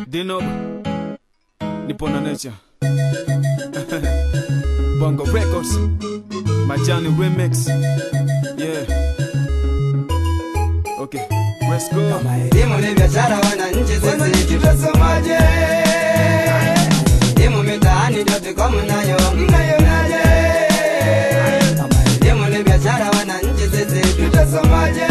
Dino nipo na nature Bongo Records Majani Remix Yeah Okay Let's go Kama elimu ni biashara, wananchi sisi tutasomaje? Elimu mitaani dotcom nayo mnaionaje? Kama elimu ni biashara, wananchi sisi tutasomaje?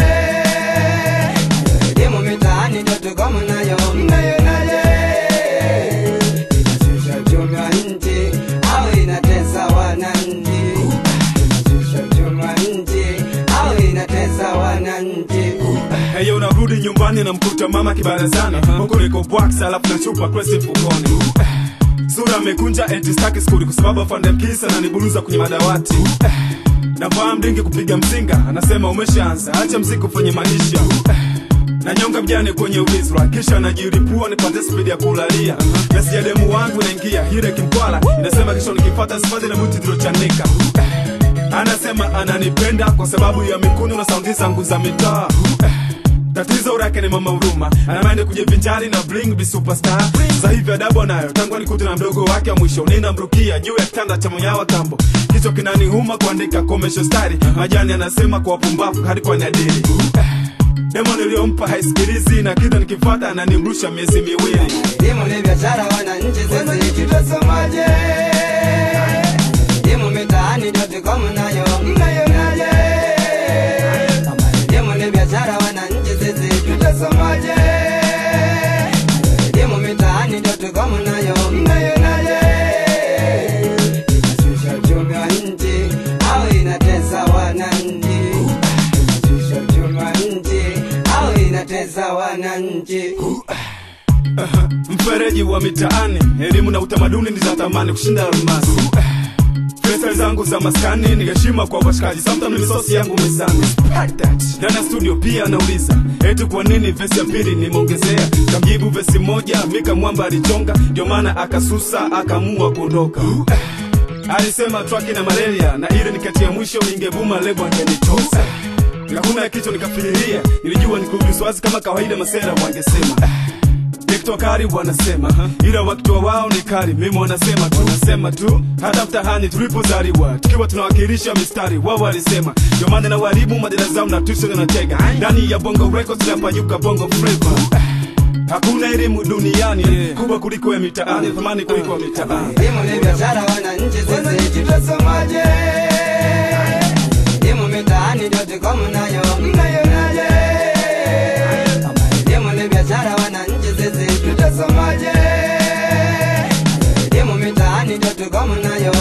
Elimu mitaani dotcom nayo mnaionaje? Inashusha uchumi wa nchi au inatesa wananchi? Inashusha uchumi wa nchi au inatesa wananchi? Heyo unarudi nyumbani na mkuta mama kibarazani huku niko bwax alafu na chupa kresi mfukoni sura amekunja eti staki skuli kwa sababu afande mkisa na niburuza kwenye madawati navaa mdingi kupiga mzinga anasema umeshaanza acha mziki ufanye maisha na nyonga mjane kwenye uvisra kisha najiripua nipate spidi ya kulalia mesi ya demu wangu naingia hire kimkwala inasema kisha nikipata sifadhi na muti zilochanika anasema ananipenda kwa sababu ya mikuno na saundi zangu za mitaa tatizo lake ni mama huruma anamaende kujivinjari na bling be superstar sasa hivi adabu anayo tangu alikute na mdogo wake wa mwisho ninamrukia juu ya kitanda cha mwenyawa kambo kichwa kinanihuma kuandika komesho stari majani anasema kwa wapumbavu hadi kwa nadiri demo niliyompa haisikilizi na kila nikifata ananimrusha miezi miwili Elimu ni biashara, wananchi sisi tutasomaje? Elimu mitaani dotcom nayo mnaionaje? Kama elimu ni biashara, wananchi sisi tutasomaje? Elimu mitaani dotcom nayo mnaionaje? Inashusha uchumi wa nchi au inatesa wananchi? Inashusha uchumi wa nchi au inatesa wananchi? mfereji wa mitaani elimu na utamaduni ni za thamani kushinda almasi pesa zangu za maskani ni heshima kwa washikaji sometimes misosi yangu mezani ndani ya studio pia anauliza eti kwa nini vesi ya pili nimeongezea kamjibu vesi moja mika mwamba alichonga ndio maana akasusa akaamua kuondoka alisema traki na malaria na ile nikati ya mwisho ingevuma lebo angenitosa nikakuna kichwa nikafiriria nilijua nikuviswazi kama kawaida masera wangesema Nikitoa kari wanasema ila wakitoa wao ni kari, mimi wanasema tu, wanasema tu. Hata mtahani tulipozaliwa tukiwa tunawakilisha mistari, wao walisema ndio maana na waribu madada zao na tuso na tega ndani ya bongo records napanyuka bongo flavor. Hakuna elimu duniani kubwa kuliko ya mitaani, thamani kuliko ya mitaani. Elimu ni biashara, wananchi sisi tutasomaje? Elimu mitaani dotcom nayo mnaionaje? Kama elimu ni biashara, wananchi sisi tutasomaje? Elimu mitaani dotcom nayo